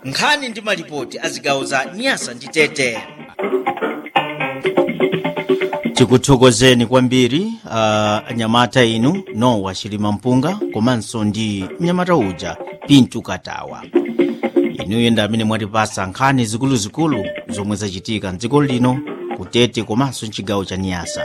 nkhani ndi malipoti a zigawo za nyasa ndi tete tikuthokozeni kwambiri uh, anyamata inu nowa chilima mpunga komanso ndi mnyamata uja pintu katawa inuyo ndi amene mwatipasa nkhani zikuluzikulu zomwe zachitika mdziko lino kutete komanso mchigawo cha niyasa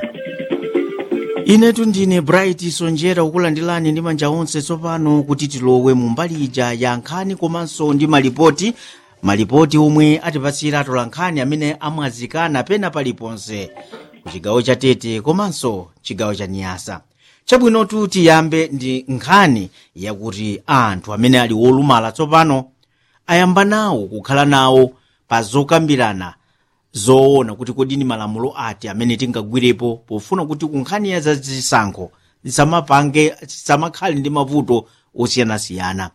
inetu ndine bright sonjera kukulandilani ndi manja onse tsopano kuti tilowe mu mbali ija ya nkhani komanso ndi malipoti malipoti omwe atipatsira atola nkhani amene amwazikana pena paliponse ku chigawo cha tete komanso chigawo cha niyasa chabwinotu tiyambe ndi nkhani yakuti anthu amene ali wolumala tsopano ayamba nawo kukhala nawo pa zokambirana zoona kuti kodi ni malamulo ati amene tingagwirepo pofuna kuti kunkhani ya zazisankho zisamapange zisamakhale ndi mavuto osiyanasiyana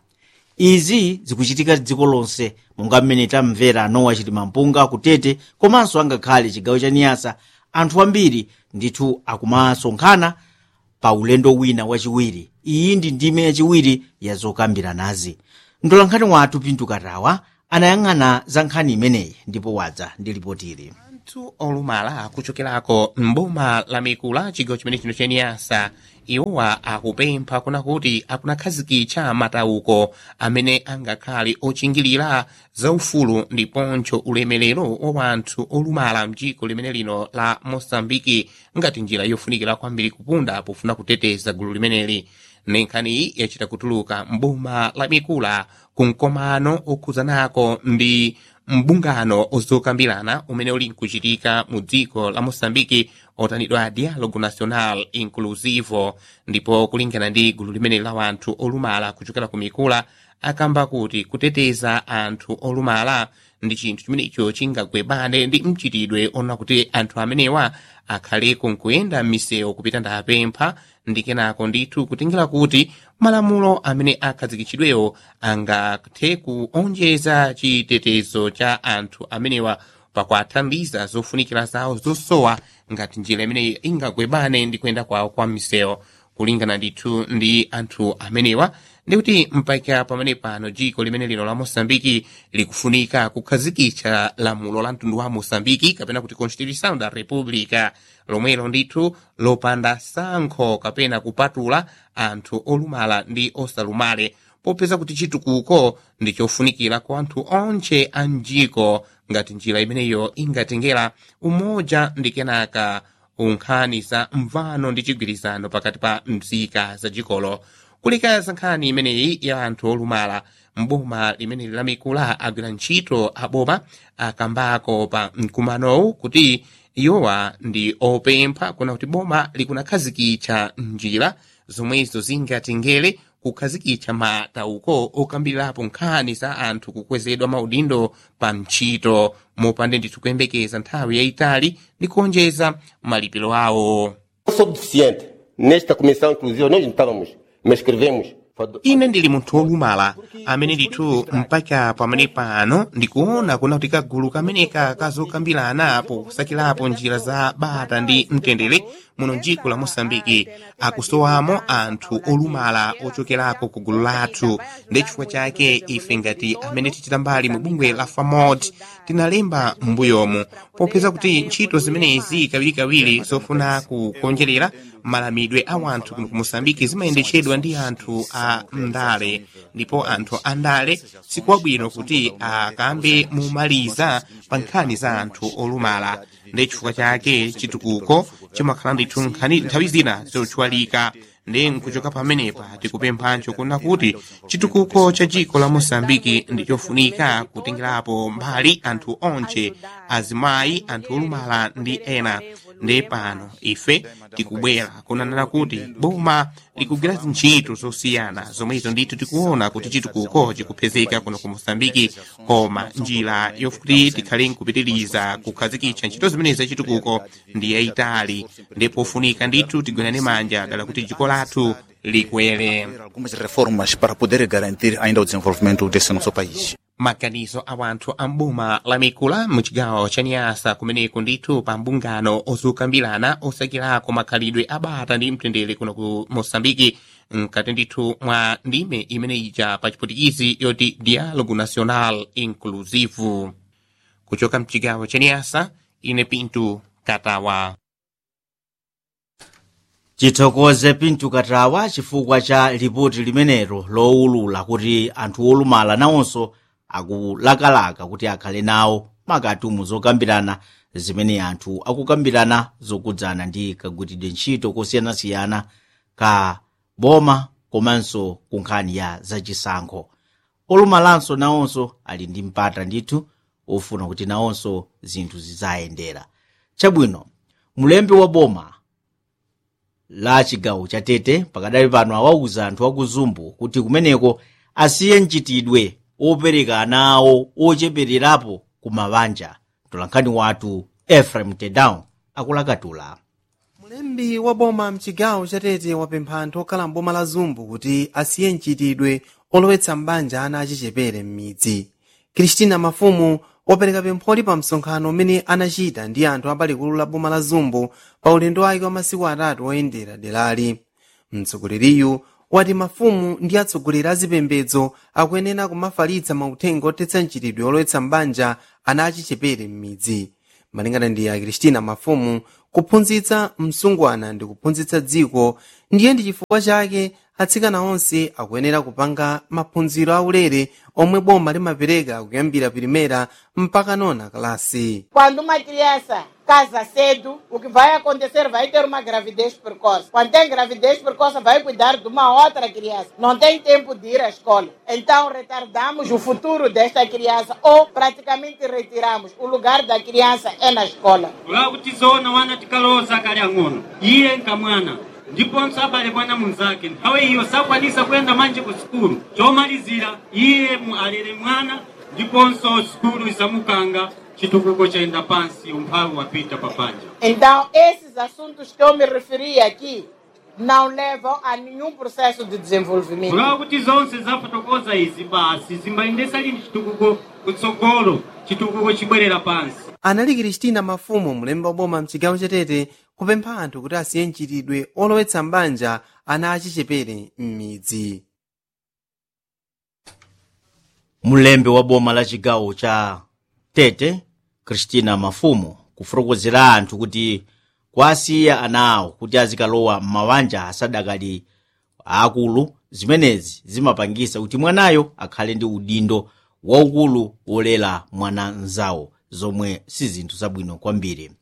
izi zikuchitika dziko lonse monga mmene tamvera nowa chitima mpunga kutete komanso angakhale chigawo cha niyasa anthu ambiri ndithu akumasonkhana pa ulendo wina wachiwiri iyi ndi ndime yachiwiri ya zokambiranazi mtolankhani wathu pintu katawa anayang'ana za nkhani imeneyi ndipo wadza ndi lipotili anthu olumala akuchokerako mboma la mikula chigawo chimene chino chaniyasa iwowa akupempha kuna kuti akunakhazikitsa matauko amene angakhale ochingirira zaufulu ndiponso ulemerero wa wanthu olumala mdziko limene lino la mosambiki ngati njira yofunikira kwambiri kupunda pofuna kuteteza gulu limeneli nenkhaniyi yachita kutuluka mboma la mikula kumkomano okhuzanako ndi mbungano ozokambirana umene uli nkuchitika mu dziko la mosambiki otanidwa dialogo national inclusivo ndipo kulingana ndi gulu limene la wanthu olumala kuchokera ku mikula akamba kuti kuteteza anthu olumala ndi chinthu chimenecho chingagwebane ndi mchitidwe ona kuti anthu amenewa akhaleko nkuyenda m'misewu kupita ndapempha ndi kenako ndithu kutengera kuti malamulo amene akhazikitsidwewo angathe kuonjeza chitetezo cha anthu amenewa pakuathandiza zofunikira zawo zosowa ngati njira imeneyi ingagwebane ndi kuyenda kwawo kwa misewu kulingana ndithu ndi anthu amenewa ndikuti mpaka pamene pano dziko limene lino la mosambiki likufunika kukhazikitsa lamulo la mtundu wa mosambiki kapena kuti constitution da república lomwelo ndithu lopanda sankho kapena kupatula anthu olumala ndi osalumale popeza kuti chitukuko ndi chofunikira kwa anthu onse a mdziko ngati njira imeneyo ingatengera umoja ndi kenaka unkhani za mvano ndi chigwirizano pakati pa mzika za dzikolo kulikaza nkhani imeneyi ya anthu olumala mboma limene la mikula agwira ntchito aboma akambako pa mkumanowu kuti iwowa ndi opempha kuna kuti boma likunakhazikitsa njira zomwezo zingatengere kukhazikitsa matauko okambirirapo nkhani za anthu kukwezedwa maudindo pa ntchito mopanda ndithu kuyembekeza nthawi yayitali ndi kuonjeza malipiro awo Eu sou deficiente. Nesta comissão, inclusive, nós não estávamos, mas escrevemos. ine ndili munthu wolumala amene ndithu mpaka pamene pano ndikuona kuna kuti kagulu kameneka kazokambirana posakirapo njira za bata ndi mtendere muno mdziko la mosambiki akusowamo anthu olumala ochokerako ku gulu lathu ndi chifukwa chake ife ngati amene tichita mbali mu bungwe la famod tinalemba m'mbuyomu popeza kuti ntchito zimenezi kawirikawiri zofuna kukonjerera malamidwe a wanthu kuno ku mosambiki zimayendetsedwa ndi anthu a ndale ndipo anthu a ndale sikwabwino kuti akambe mumaliza pa nkhani za anthu olumala ndi chifukwa chake chitukuko chimakhala ndithu nkhani nthawi zina zochwalika ndi nkuchoka pamenepa tikupemphanso kuna kuti chitukuko cha dziko la mosambiki ndi chofunika kutengerapo mbali anthu onse azimayi anthu olumala ndi ena ndi pano ife tikubwera kunanena kuti boma likugwira ntchito zosiyana zomwezo ndithu tikuona kuti chitukuko chikupezeka kuno ku mosambiki koma njira yokuti tikhale nkupitiriza kukhazikitsa ntchito zimenezi zachitukuko ndi yayitali ndipo funika ndithu tigwirane manja dala kuti dziko lathu likwere algumas reformas para poder garantir ainda o desenvolvimento desse nosso país. maganizo a wanthu a mboma la mikula muchigawo cha niyasa kumeneku ndithu pa mbungano ozukambirana osakirako makhalidwe abata ndi mtendere kuno ku mosambiki mkati ndithu mwa ndime imene ija pa chiputikizi yoti dialogo national inclusive kuchoka mchigawo cha niyasa ine pintu katawa chithokoze pintu katawa chifukwa cha lipoti limenelo lowulula kuti anthu olumala nawonso akulakalaka kuti akhale nawo makatumu zokambirana zimene anthu akukambirana zokudzana ndi kagwiridwe ntchito kosiyanasiyana ka boma komanso ku nkhani ya zachisankho olumalanso nawonso ali ndi mpata ndithu ofuna kuti nawonso zinthu zizayendera chabwino mlembi wa boma la chigawo cha tete pakadali pano awauza anthu akuzumbu kuti kumeneko asiye mchitidwe opereka ana awo ochepererapo ku mabanja mtolankhani wathu efraim tedown akulakatula mulembi wa boma mchigawo chatete wapempha anthu okhala mboma la zumbu kuti asiye mchitidwe olowetsa mbanja ana achichepere m'midzi kristina mafumu wapereka pempholi pa msonkhano umene anachita ndi anthu apalikulu la boma la zumbu pa ulendo wake wa masiku atatu oyendera derali mtsogoleriyu wati mafumu ndi atsogoleri a zipembedzo akuyenera kumafalitsa mauthenga otetsa mchitidwe olowetsa mbanja ana achichepere m'midzi malingana ndi a kristina mafumu kuphunzitsa msungwana ndi kuphunzitsa dziko ndiye ndi chifukwa chake atsikana onse akuyenera kupanga maphunziro aulere omwe boma limapereka kuyambira pirimera mpaka nona kalasi Quando uma criança casa cedo, o que vai acontecer vai ter uma gravidez precoce. Quando tem gravidez precoce, vai cuidar de uma outra criança. Não tem tempo de ir à escola. Então, retardamos o futuro desta criança ou praticamente retiramos. O lugar da criança é na escola. vakutizona wana tikaloza kali ang'ono iye nkamwana ndiponso abale mwana munzake nthawe iyo sakwanisa kuyenda manje ku sukulu chomalizira iye mu- alere mwana ndiponso sukulu isamukanga chitukuko chayenda pansi umphawi wapita papanja Então, esses assuntos que eu me referi aqui não levam a nenhum processo de desenvolvimento. kulawa kuti zonse zafotokoza izi basi zimbayendesa lini chitukuko kutsogolo chitukuko chibwerera pansi anali kristina mafumu mulembi wa boma mchigawo chatete kupempha anthu kuti asiye mchitidwe olowetsa mbanja ana achichepere m'midzi mlembi wa boma la chigawo cha tete kristina mafumu kufotokozera anthu kuti kwasiya ana awo kuti azikalowa m'mabanja asadakali akulu zimenezi zimapangisa kuti mwanayo akhale ndi udindo waukulu wolera mwana mzawo zomwe si zinthu zabwino kwambiri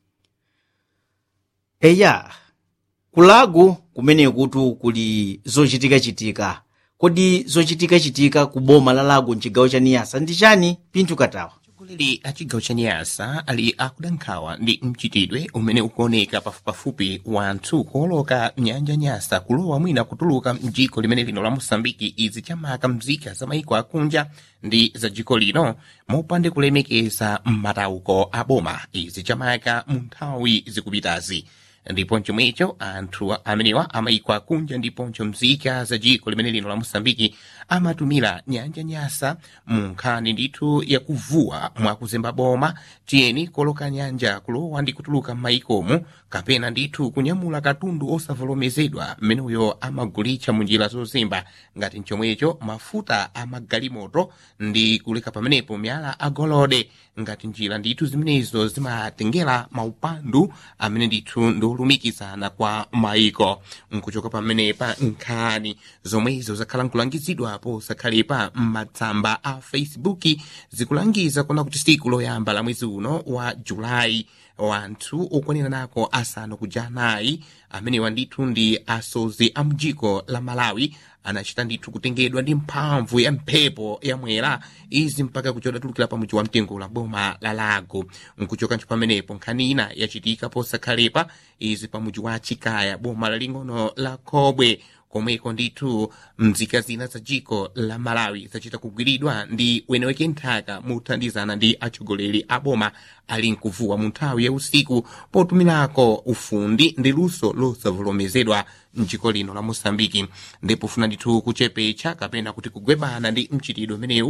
eya kulagu kumene kutu kuli zochitikachitika kodi zochitikachitika ku boma la lago mchigawo cha niyasa ndi chani pinthu katawa atsogoleri a chigawo cha niyasa ali akudankhawa ndi mchitidwe umene ukuoneka pafupipafupi wanthu kuoloka nyanja nyasa kulowa mwina kutuluka mdziko limene lino la mosambiki izi chamaka mzika za maiko akunja ndi za dziko lino mopande kulemekeza matauko a boma izi chamaka mu nthawi zikupitazi ndipo chomwecho anthu amenewa amayiko akunja ndiponso mzika za dziko limene lino la mosambiki amatumira nyanja nyasa mu nkhani ndithu yakuvuwa mwakuzemba boma tiyeni koloka nyanja kulowa ndi kutuluka m'mayikomo kapena ndithu kunyamula katundu osavomerezedwa mmeneyo amagulitsa mu njira zozemba ngati mchomwecho mafuta amagalimoto ndi kuleka pamenepo miyala agolide ngati njira ndithu zimenezo zimatengera maupandu amene ndithu ndiolumikizana kwa maiko nkuchoka pamenepa nkhani zomwezo zakhala nkulangizidwapo zakhalepa m'matsamba a facebook zikulangiza kuona kuti siku loyamba la mwezi uno wa julayi wanthu okwanira nako asanu kuja anayi amenewa ndithu ndi asozi a mdziko la malawi anachita ndithu kutengedwa ndi mphamvu ya mphepo yamwera izi mpaka kuchoda tulukira pa mudzi wa mtengo la boma la lago nkuchoka ntcho pamenepo nkhani ina yachitika posakhalepa izi pa mudzi wa chikaya boma laling'ono la khobwe komweko ndithu mzika zina za dziko la malawi zachita kugwiridwa ndi weneweke nthaka mothandizana ndi atsogoleri a boma ali nkuvuwa mu nthawi ya usiku potumirako ufundi ndi luso losavomerezedwa mdziko lino la mosambiki ndipo funa ndithu kuchepetsa kapena kuti kugwebana ndi mchitidwe umenewu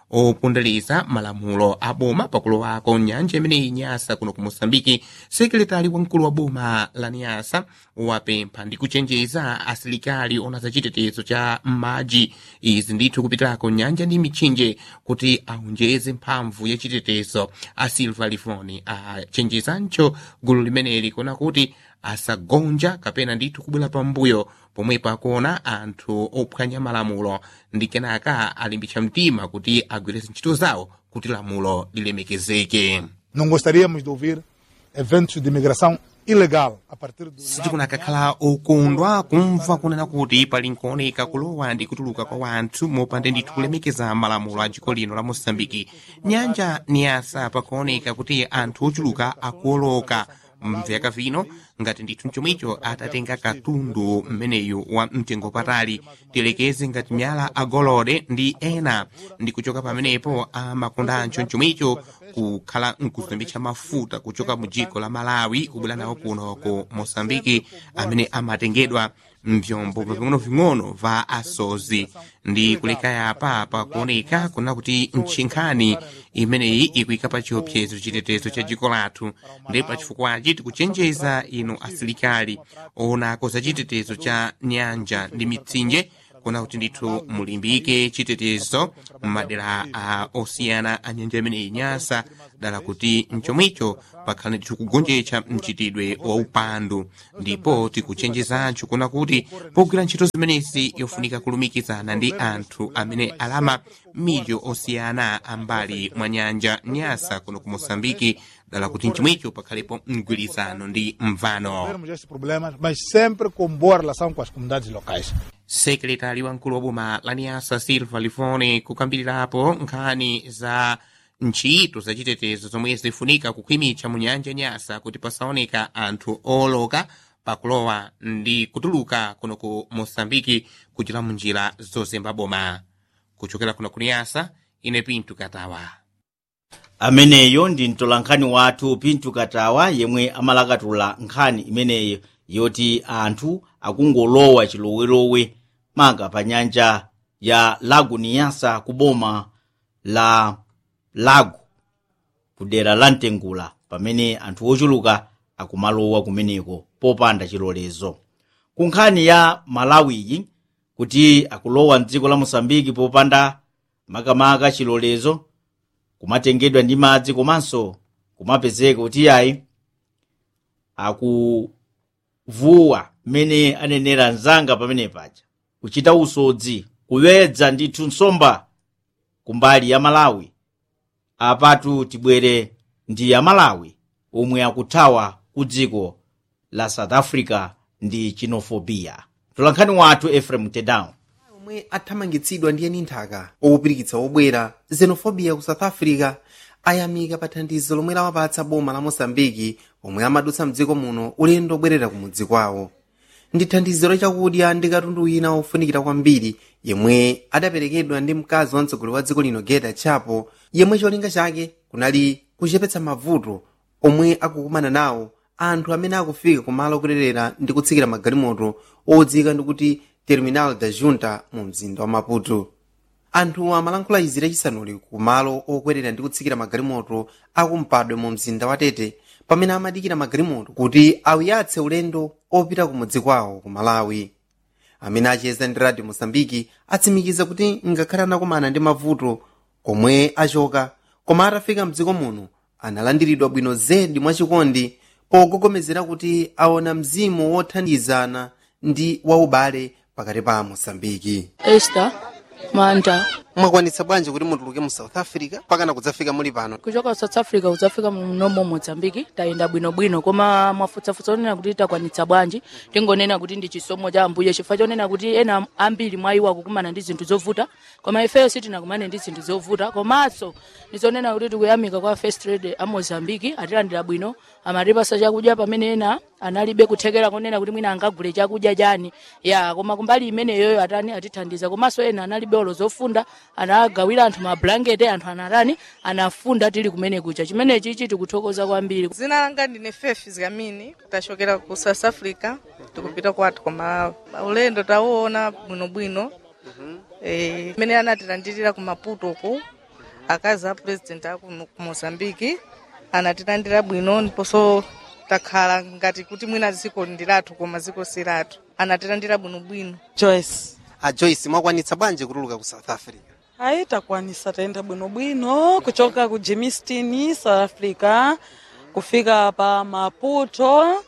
opondereza malamulo a boma pakulowako nyanja imeneyi nyasa kuno ku moçambike sekretari wamkulu wa boma la nyasa wapempha ndi kuchenjeza asilikali ona za chitetezo cha m'madzi izi ndithu kupitirako nyanja ndi mitchinje kuti aonjeze mphamvu ya chitetezo a silva lifoni achenjezancho gulu limeneli kuona kuti asagonja kapena ndithu kubwera pambuyo pomwepo akuona anthu ophwanya malamulo ndi kenaka alimbitsa mtima kuti agwiretse ntchito zawo kuti lamulo lilemekezeke Não gostaríamos de ouvir eventos de imigração ilegal a partir do sitikunakakhala okondwa kumva kunena kuti pali nkuoneka kulowa ndi kutuluka kwa wanthu mopanda ndithu kulemekeza malamulo a dziko lino la moçambike nyanja niyasa pakuoneka kuti anthu ochuluka akuoloka mvyaka vino ngati ndithu mchomwicho atatenga katundu mmeneyu wa mtengo patali tilekeze ngati miyala agolode ndi ena ndi kuchoka pamenepo amakondancho mchomwicho kukhala nkuzembetsa mafuta kuchoka mu dziko la malawi kubwera nawo kuno ku moçambike amene amatengedwa mvyombo ving'ono-ving'ono va asozi ndi kuleka yapa pakuoneka kuna kuti ntchinkhani imeneyi ikuyika pa chiopsezo chitetezo cha dziko lathu ndi pachifukwachi tikuchenjeza inu asilikali oonako za chitetezo cha nyanja ndi mitsinje kuna kuti ndithu mulimbike chitetezo m'madera a osiyana a nyanja imeneyi nyasa dala kuti mchomwicho pakhale ndithu kugonjetsa mchitidwe wa upandu ndipo tikuchenjezancho kuna kuti pogwira ntchito zimenezi yofunika kulumikizana ndi anthu amene alama midyo osiyana ambali mwa nyanja nyasa kuno ku moçambike dala kuti mchomwicho pakhalepo mgwirizano ndi mvano Temos estes problemas, mas sempre com boa relação com as comunidades locais. sekretari wamkulu wa boma la niasa silva lifone kukambirirapo nkhani za ntchito za chitetezo zomwe zifunika kukhwimitsa mu nyanja nyasa kuti pasaoneka anthu oloka pakulowa ndi kutuluka kuno ku moçambike kuchita munjira zozemba boma kuchokera kuno ku niasa ine pinto katawa ameneyo ndi mtolankhani wathu pinto katawa yemwe amalakatula nkhani imeneyi yoti anthu akungolowa chilowelowe manga pa nyanja ya lago niyasa ku boma la lago kudera la mtengula pamene anthu ochuluka akumalowa kumeneko popanda chilolezo ku nkhani ya malawiyi kuti akulowa mdziko la mosambiki popanda makamaka chilolezo kumatengedwa ndi madzi komanso kumapezeka kuti ayi akuvuwa mmene anenera mzanga pamene paja kuchita usodzi kuwedza ndithu nsomba kumbali ya malawi apatu tibwere ndi ya malawi omwe akuthawa ku dziko la south africa ndi chinofobia mtolankhani wathu efrem tedown omwe athamangitsidwa ndi eni nthaka owupirikitsa obwera xenofobia ku south africa ayamika pa thandizo lomwe lawapatsa boma la mosambiki omwe amadutsa mdziko muno ulendo obwerera kumudzi kwawo ndi thandizo lachakudya ndi katundu wina ofunikira kwambiri yemwe adaperekedwa ndi mkazi wa mtsogoleri wa dziko lino geta chapo yemwe cholinga chake kunali kuchepetsa mavuto omwe akukumana nawo anthu amene akufika kumalo okwerera ndi kutsikira magalimoto odziwika ndi kuti terminal da junta mu mzinda wa maputo anthu amalankhula izi lachisanuli kumalo okwerera ndi kutsikira magalimoto akumpadwe mu mzinda wa tete pamene amadikira magalimoto kuti awuyatse ulendo opita kumudzi kwawo ku malawi amene acheza ndi radio mosambiki atsimikiza kuti ngakhale anakumana ndi mavuto komwe achoka koma atafika mdziko muno analandiridwa bwino zedi mwachikondi pogogomezera kuti aona mzimu wothandizana ndi waubale pakati pa mosambiki Esther Manda mwakwanitsa bwanji kuti mutuluke mu south africa pakana kudzafika muli pano kuchoka south africa kudzafika munomo mozambiki tayenda bwinobwino koma mwafutsafutsa onena kuti takwanitsa bwanji tingonena kuti ndi chisomo cha ambuye chifukwa chonena kuti ena ambiri mwa iwo akukumana ndi zinthu zovuta koma ifeyo sitinakumane ndi zinthu zovuta komanso ndizonena kuti tikuyamika kwa first trade a mozambiki atilandira bwino amatipasa chakudya pamene ena analibe kuthekera konena kuti mwina angagule chakudya chani ya koma kumbali imeneyoyo atani atithandiza komanso ena analibe olo zofunda anagawira anthu mablanketi anthu anatani anafunda tili kumene kucha chimenechi ichi tikuthokoza kwambiri dzina langa ndine fefi zikamini tachokera ku south africa tikupita kwathu koma ulendo tauona bwinobwino eh, mmene anatilandirira ku maputo ku akazi a president aku ku mozambiki anatilandira bwino ndiponso takhala ngati kuti mwina dziko ndi lathu koma dziko si lathu anatilandira bwinobwino joyce a joyce mwakwanitsa bwanji kutuluka ku south africa ayi takwanisa tayenda bwinobwino kuchoka ku germiston south africa kufika pa maputo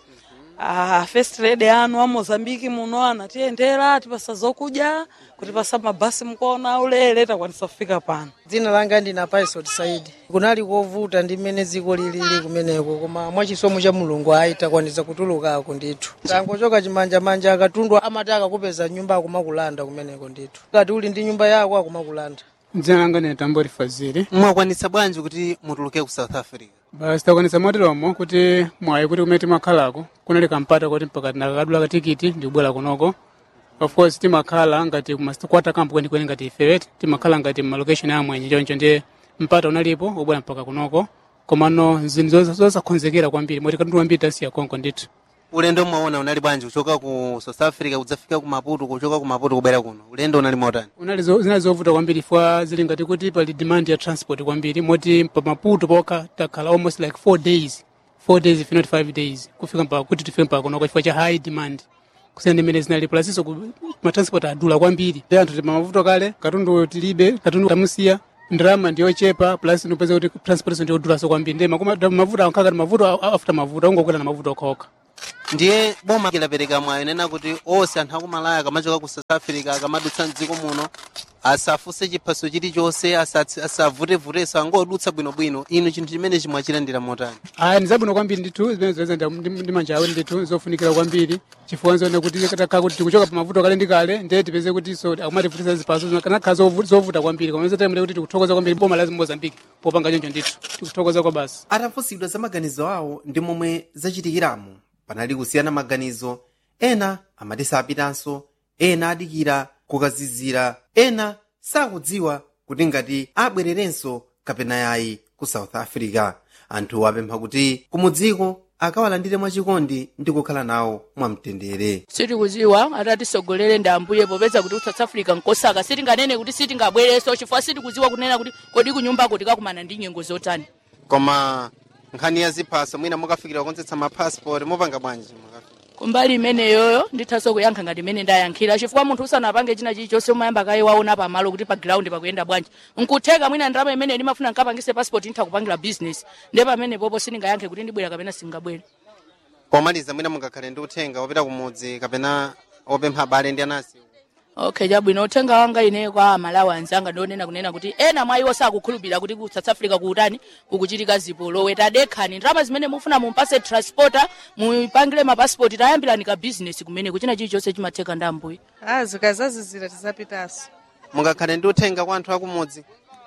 ah, first lady anu a mozambiki muno anatiyendera atipasa zokudya kutipasa mabasi mkuona ulele takwanisa kufika pano dzina langa ndina paisot saidi kunali kovuta ndi mmene dziko lilili kumeneko koma mwachisomo cha mulungu ayi takwanisa kutulukako ndithu tangochoka chimanjamanja akatundu amati akakupeza nyumba akumakulanda kumeneko ndithu ngati uli ndi nyumba yako akumakulanda dzina langa ndine tambori fazili mwakwanitsa bwanji kuti mutuluke ku south africa basi takwanisa moteromo kuti mwayi kuti kumene timakhalako kunali kampata kuti mpaka tinakakadula katikiti ndikubwera kunoko of course timakhala ngati kumasikwata kampo kwenikweni ngati ifewe timakhala ngati malocation amwenye choncho ndiye mpata unalipo ubwera mpaka kunoko komano zinthu zosakhonzekera kwambiri moti katundu wambiri tasiya konko ndithu ulendo mwaona unali bwanji kuchoka ku south africa kudzafika ku maputo kuchoka ku maputo kubwera kuno ulendo unali motani unali zo- zinali zovuta kwambiri fwa zili ngati kuti pali demand ya transport kwambiri moti pa maputo poka takhala almost like four days four days if not five days kufika mpaka kuti tifike mpaka kunoko chifukwa cha high demand kusiyana ndi imene zinali plasinso matransport adula kwambiri ndi anthu tipa mavuto kale katundu tilibe katundu tamusiya ndalama ndiyochepa plus nopeza kuti transportation ndiyodulaso kwambiri ndi makoma mavuto ankhala ngati mavuto a- after mavuto ungokwera na mavuto okhaokha ndiye boma lapereka mwayi nena kuti onse anthu akumalaya akamachoka ku south africa akamadutsa mdziko muno asafunse chiphaso chilichonse asatsi- asavutevuteso angodutsa bwinobwino inu chinthu chimene chimwachilandira motani aya ndi zabwino kwambiri ndithu zimene zoyeza ndi manja awo ndithu zofunikira kwambiri chifukwa nzone kuti takhala kuti tikuchoka pa mavuto kale ndi kale ndiye tipeze kuti so akumativutisa ziphaso kanakhala zovu- zovuta kwambiri koma zotemere kuti tikuthokoza kwambiri boma la mozambiki popanga choncho ndithu tikuthokoza kwa basi atafunsidwa za maganizo awo ndi momwe zachitikiramo panali kusiyana maganizo ena amati sapitanso ena adikira kukazizira ena sakudziwa kuti ngati abwererenso kapena yayi ku south africa anthu apempha kuti kumudziko akawalandire mwachikondi ndi kukhala nawo mwamtendere sitikudziwa atatisogolere ndi ambuye popeza kuti ku south africa nkosaka sitinganene kuti sitingabwereso chifukwa sitikudziwa kunena kuti kodi kunyumbako tikakumana ndi nyengo zotani koma nkhani ya ziphaso mwina mukafikira kukonzetsa mapassport mupanga bwanji kumbali imeneyoyo ndithaso kuyankha ngati imene ndayankhira chifukwa munthu usanapange china chilichonse umayamba kaye waona pamalo kuti pa ground pakuyenda bwanji nkutheka mwina ndalama imene ndimafuna nkapangise passport nditha kupangira business ndiye pamene popo sindingayankhe kuti ndibwera kapena singabwere pomaliza mwina mungakhale ndi uthenga wopita kumudzi kapena opempha abale ndi anasi okay chabwino uthenga wanga ine kwa malawi anzanga ndionena kunena kuti ena mwa iwo sakukhulupirira kuti ku south africa kuutani kukuchitika zipolowe tadekhani ndalama zimene mufuna mumpase transporter mupangire mapasipoti tayambirani ka business kumene kuchina chilichonse chimatheka ndi ambuye a zikazazizira tizapitanso mungakhale ndi uthenga kwa anthu akumudzi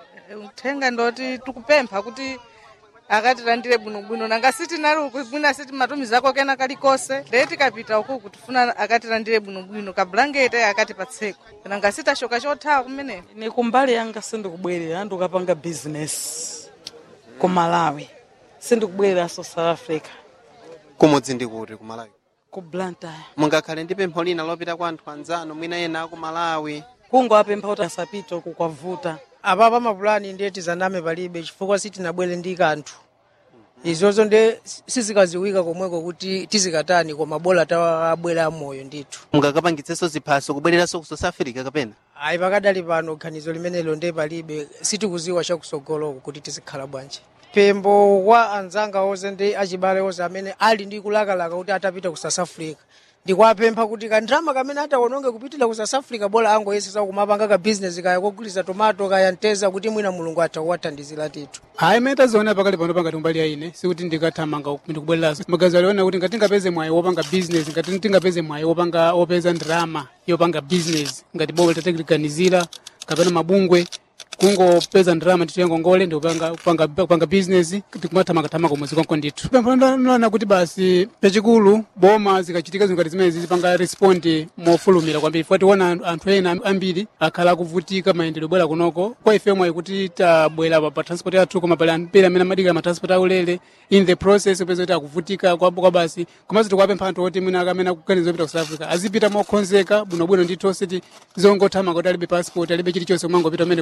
uthenga ndoti tikupempha kuti akatilandire bwinobwino nanga sitinali uku mwina sitimatumizako kena kalikose ndee tikapita ukuku tifuna akatilandire bwinobwino kabulangete akatipatseko nanga sitashoka chothawa kumeneko ine kumbali yanga sindikubwerera ndikapanga business ku malawi sindikubwereranso south africa kumudzi ndi kuti ku malawi ku blantyre mungakhale ndi pempho lina lopita kwa anthu anzanu mwina ena aku malawi kungowapempha kuti asapite uku kwavuta apapa mapulani ndiye tizaname palibe chifukwa sitinabwere ndi kanthu izozo nde sizikaziwika komweko kuti tizikatani koma bola tawabwera moyo ndithu mungakapangitsenso ziphaso kubwereranso ku south africa kapena ayi pakadali pano ganizo limenelo nde palibe sitikuziwa chakusogoloko kuti tizikhala bwanji pempho kwa anzanga onse ndi achibale onse amene ali ndi kulakalaka kuti atapita ku south africa ndikwapempha kuti kandrama kamene atawononge kupitira ku south africa bola angoyesesa kumapanga ka business kaya kogulisa tomato kaya nteza kuti mwina mulungu atawathandizira tithu hayi imene taziona pakali pano pangati umbali ya ine sikuti ndikathamanga ndikubwereraso magazi aliona kuti ngati tingapeze mwayi wopanga business ngati tingapeze mwayi wopanga wopeza ndrama yopanga business ngati bobo litatikiliganizira kapena mabungwe kungopeza ndrama ndithu yangongole ndikupanga kupanga, kupanga business tikumathamakathamaka umwezi konko ndithu pemphanana kuti basi pachikulu boma zikachitika zingati zimene zizipanga respondi mofulumira kwambiri fuati tiona anthu ena ambiri akhala akuvutika mayendedwe bwera kunoko kwa ife mwayi kuti tabwera pa, pa transport yathu koma pali ambiri amene amadikira ma transport aulere in the process upeza kuti akuvutika kwa, kwa basi komanso tikuwapempha anthu oti mwina amene akuganiza opita ku south africa azipita mokonzeka bwinobwino ndithu osati zongothamanga kuti alibe passport alibe chilichonse kumangopita umene kuchako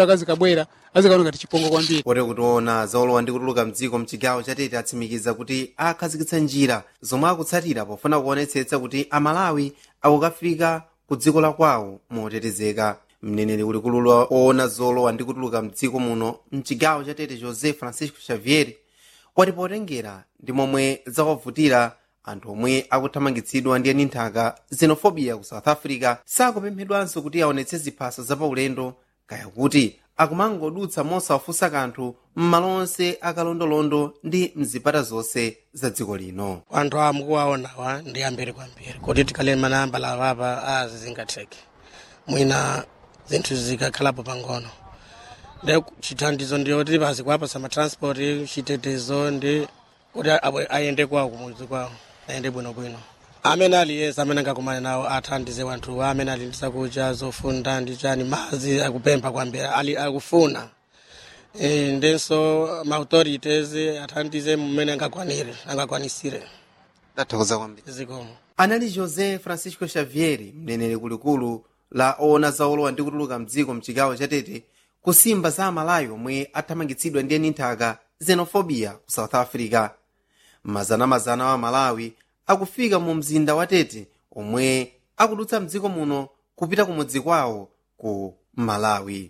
akazikabwera azikaona ngati chipongo kwambiri pote kutiona zaolowa ndi kutuluka mdziko mchigawo chatete atsimikiza kuti akhazikitsa njira zomwe akutsatira pofuna kuonetsetsa kuti amalawi akukafika ku dziko la kwawo motetezeka mneneri kulikulu oona zolowa ndi kutuluka mdziko muno mchigawo chatete josé francisco xavier wati potengera ndi momwe zawavutira anthu omwe akuthamangitsidwa ndi eni nthaka xenofobia ku south africa sakupemphedwanso kuti aonetse ziphaso zapaulendo kaya kuti akumangodutsa mosawafunsa kanthu m'malo onse akalondolondo ndi mzipata zonse za dziko lino anthu amukuwaonawa ndi ambiri kwambiri kuti tikhale manamba lawapa azizingatheke mwina zinthu zikakhalapo pang'ono ndi chithandizo ndiyoti pazikwapasa matransport chitetezo ndi kuti abwe- ayende kwawo kumudzi kwawo ayende bwinobwino amene aliyesa amene angakumane nawo athandize wanthu amene ali ndi zakudya zofunda ndi chani mazi akupempha kwambiri ali akufuna e, ndenso maauthorities athandize mmene angakwanire angakwanisire tathokoza kwambiri zikomo anali josé francisco xavier mneneri kulikulu la oona zaolowa ndi kutuluka mdziko mchigawo chatete kusimba za amalawi omwe athamangitsidwa ndi eni nthaka xenofobia ku south africa mazanamazana wa malawi akufika mu mzinda wa tete omwe akudutsa mdziko muno kupita kumudzi kwawo ku malawi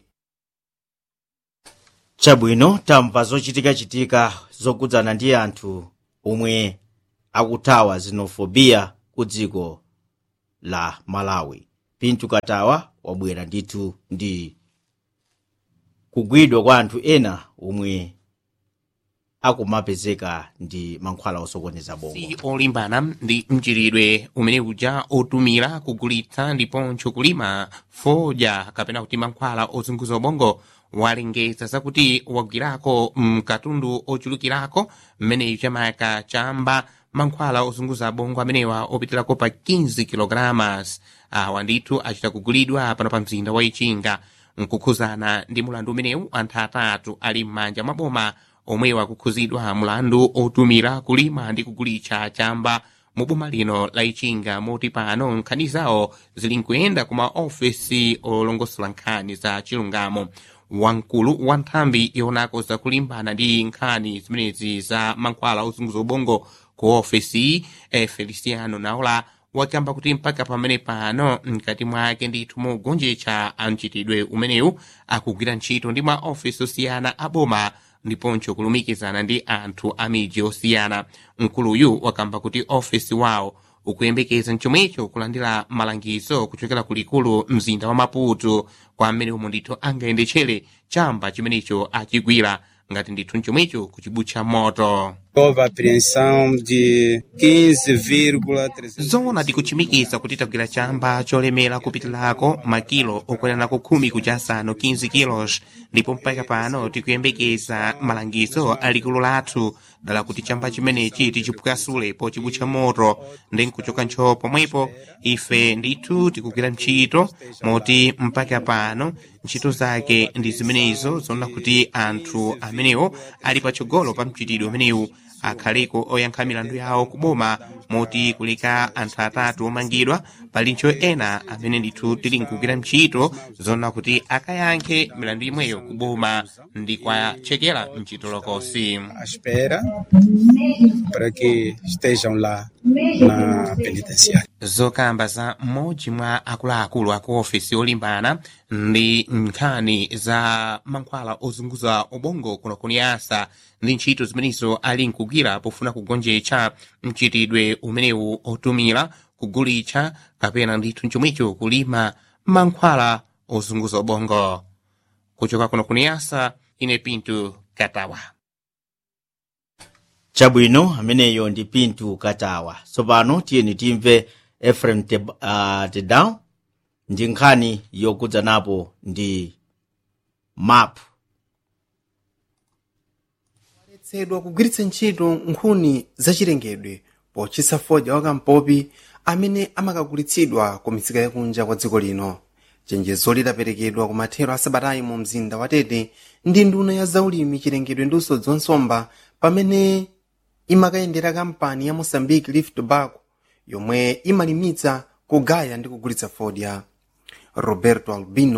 chabwino tamva zochitikachitika zokudzana ndi anthu omwe akuthawa xenofobia ku dziko la malawi pintu katawa wabwera ndithu ndi kugwidwa kwa anthu ena omwe akumapezeka ndi mankhwala osokoneza bongo si olimbana ndi mchiridwe umene uja otumira kugulitsa ndiponso kulima fodya kapena kuti mankhwala ozunguza ubongo walengeza zakuti wagwirako mkatundu ochulukirako mmeneyu chamayaka chamba mankhwala ozunguza bongo amenewa opitirako pa 15 kilograms awa ndithu achita kugulidwa pano pa mzinda wa ichinga nkukhuzana ndi mulandu umenewu anthu atatu ali m'manja mwa boma omwewa akukhuzidwa mulandu otumira kulima ndi kugulitsa chamba mu boma lino la ichinga moti pano nkhani zawo zili nkuyenda ku maofesi olongosola nkhani za chilungamo wamkulu wa nthambi yonako zakulimbana ndi nkhani zimenezi za mankhwala ozunguza ubongo ku ofesi eh, feliciano naola wakamba kuti mpaka pamene pano mkati mwake ndithu mugonjetsa amchitidwe umenewu akugwira ntchito ndi maofesi osiyana aboma ndiponso kulumikizana ndi anthu a midzi osiyana mkuluyu wakamba kuti ofesi wawo ukuyembekeza mchomwecho kulandira malangizo kuchokera kulikulu mzinda wa maputo kwa amene umo ndithu angayendetchere chamba chimenecho achigwira ngati ndithu mchomwecho kuchibutcha moto Houve apreensão de 15,300. zoona tikuchimikiza kuti tagwira chamba cholemera kupitirako makilo okwanirako khumi kuja asanu 15 kilos ndipo mpaka pano tikuyembekeza malangizo alikulu lathu dala kuti chamba chimenechi tichipwasule pochibutcha moto ndi nkuchoka ntchoo pomwepo ife ndithu tikugwira ntchito moti mpaka pano ntchito zake ndi zimenezo zoona kuti anthu amenewo ali patsogolo pa mchitidwe umenewu akhaleko oyankha milandu yawo kuboma moti kuleka anthu atatu omangidwa palinso ena amene ndithu tili nkugwira ntchito zoona kuti akayankhe milandu imweyo kuboma ndi kwachekera mchitolokosi à espera para que estejam lá na penitenciária. zokamba za mmodzi mwa akuluakulu aku ofesi olimbana ndi nkhani za mankhwala ozunguza ubongo kuno kuniyasa ndi ntchito zimenezo ali nkugwira pofuna kugonjetsa mchitidwe umenewu otumira kugulitsa kapena ndithu chomwecho kulima mankhwala ozunguza ubongo kuchoka kuno kuniyasa ine pinto katawa chabwino ameneyo ndi pintu katawa tsopano tiyeni timve efrem Teb- uh, tedown ndi nkhani yokudzanapo ndi map letsedwa kugwiritsa ntchito nkhuni zachilengedwe pochitsa fodya wakampopi amene amakagulitsidwa ku misika yakunja kwa dziko lino chenjezo lidaperekedwa ku mathero a sabatayi mu mzinda wa tete ndi nduna ya zaulimi chilengedwe ndi usodzi wa nsomba pamene imakayendera kampani ya mozambique leaf tobacco yomwe imalimitsa kugaya ndi kugulitsa fodya roberto albino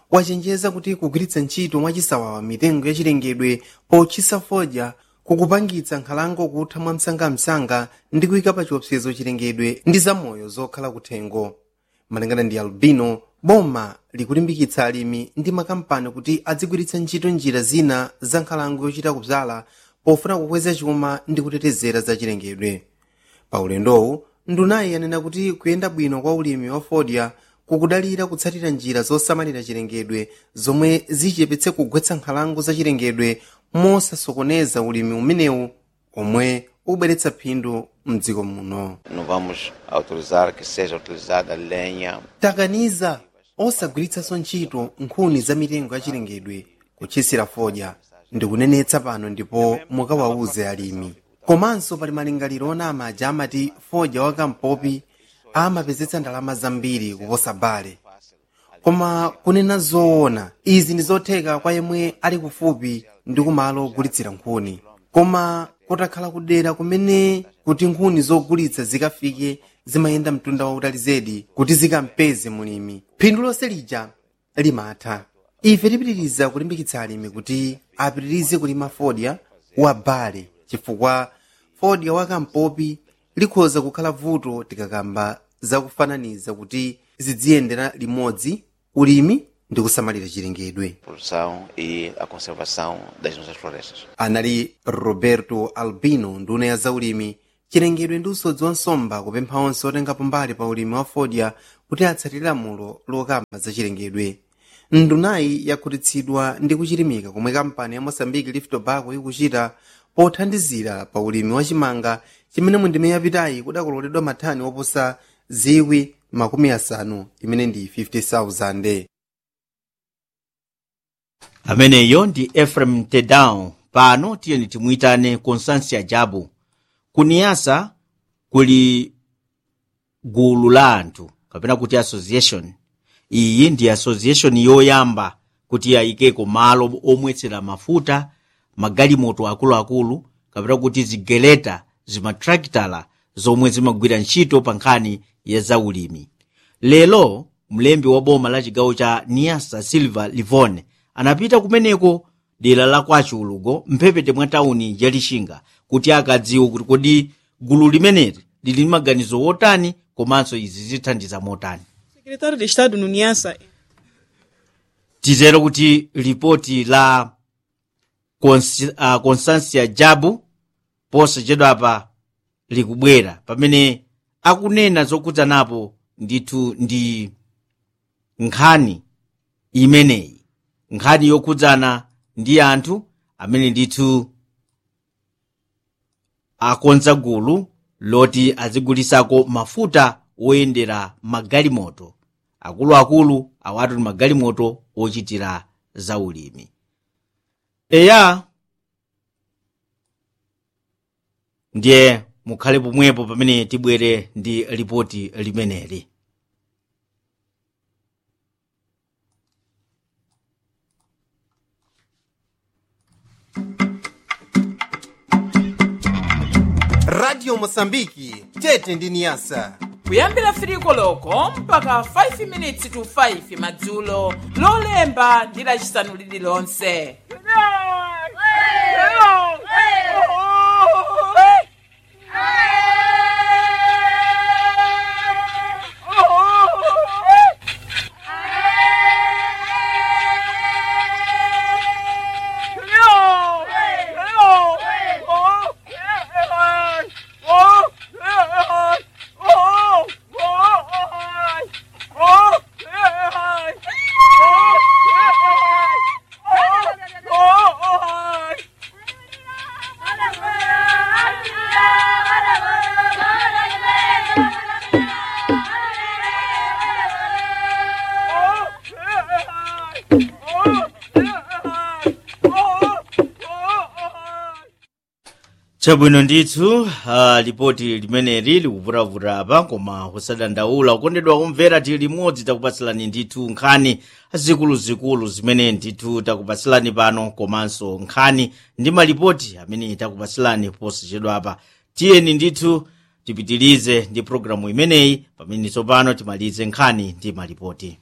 wachenjeza kuti kugwiritsa ntchito mwachisawawa mitengo yachilengedwe potchisa fodya kukupangitsa nkhalango kutha mwamsangamsanga ndi kuyika pa chiopsezo chilengedwe ndi zamoyo zokhala kuthengo malingana ndi albino boma likulimbikitsa alimi ndi makampani kuti adzigwiritsa ntchito njira zina za nkhalango yochita kudzala pofuna kukweza chuma ndi kutetezera za chilengedwe pa ulendowu ndunayi yanena kuti kuyenda bwino kwa ulimi wa fodya kukudalira kutsatira njira zosamalira chilengedwe zomwe zichepetse kugwetsa nkhalango za chilengedwe mosasokoneza ulimi umenewu omwe ubweretsa phindu mdziko muno Não vamos autorizar que seja utilizada lenha takaniza osagwiritsanso ntchito nkhuni za mitengo ya chilengedwe kutchisira fodya ndikunenetsa pano ndipo mukawawuze alimi komanso pali malingaliro ona amaja amati fodya wakampopi amapezetsa ndalama zambiri kuposa bale koma kunena zoona izi ndi zotheka kwa yemwe ali kufupi ndi kumalo ogulitsira nkhuni koma kutakhala kudera kumene kuti nkhuni zogulitsa zikafike zimayenda mtunda wautali zedi kuti zikampeze mulimi phindu lonse lija limatha ife tipitiriza kulimbikitsa alimi kuti apitirize kulima fodya wa bale chifukwa fodya wakampopi likhoza kukhala vuto tikakamba zakufananiza kuti zidziyendera limodzi ulimi ndi kusamalira chilengedwe produção e a conservação das nossas florestas. anali roberto albino nduna ya zaulimi chilengedwe ndi usodzi wa nsomba kupempha onse otengapo mbali pa ulimi wa fodya kuti atsatire lamulo lokamba za chilengedwe ndunayi yakhutitsidwa ndi kuchirimika komwe kampani ya mosambiki lift tobacco ikuchita pothandizira pa ulimi wa chimanga chimene mu ndime yapitayi kudakololedwa mathani oposa zikwi makumi asanu imene ndi 50000 ameneyo ndi efrem tedown pano tiyeni timuyitane constancia jabu kuniyasa kuli gulu la anthu kapena kuti association iyi ndi association yoyamba kuti yayikeko malo omwetsera mafuta magalimoto akuluakulu kapena kuti zigeleta zimatraktala zomwe zimagwira ntchito pa nkhani ya zaulimi lero mlembi wa boma la chigawo cha niasa silva livone anapita kumeneko dera la kwachulugo mphepete mwa tawuni ya lixinga kuti akadziwe kuti kodi gulu limeneli lili ndi maganizo wotani komanso izi zithandiza motani Secretário de Estado no Niassa tizero kuti ripoti la Consi- ah, constancia jabu posachedwapa likubwera pamene akunena zokudzanapo ndithu ndi nkhani imeneyi nkhani yokhudzana ndi anthu amene ndithu akonza gulu loti azigulisako mafuta oyendera magalimoto akuluakulu awatu ndi magalimoto ochitira zaulimi eya ndiye mukhale pomwepo pamene tibwere ndi ripoti limeneli radio mosambiki tete ndi niyasa kuyambira firiko loko mpaka 5 minutes to 5 madzulo lolemba ndi lacisanu lililonse chabwino ndithu uh, lipoti limeneli likuvutavuta apa koma kusadandaula kukondedwa kumvera tili limodzi takupatsirani ndithu nkhani zikuluzikulu zimene ndithu takupatsirani pano komanso nkhani ndi malipoti amene takupatsirani posachedwa apa tiyeni ndithu tipitilize ndi programu imeneyi pamene tsopano timalize nkhani ndi malipoti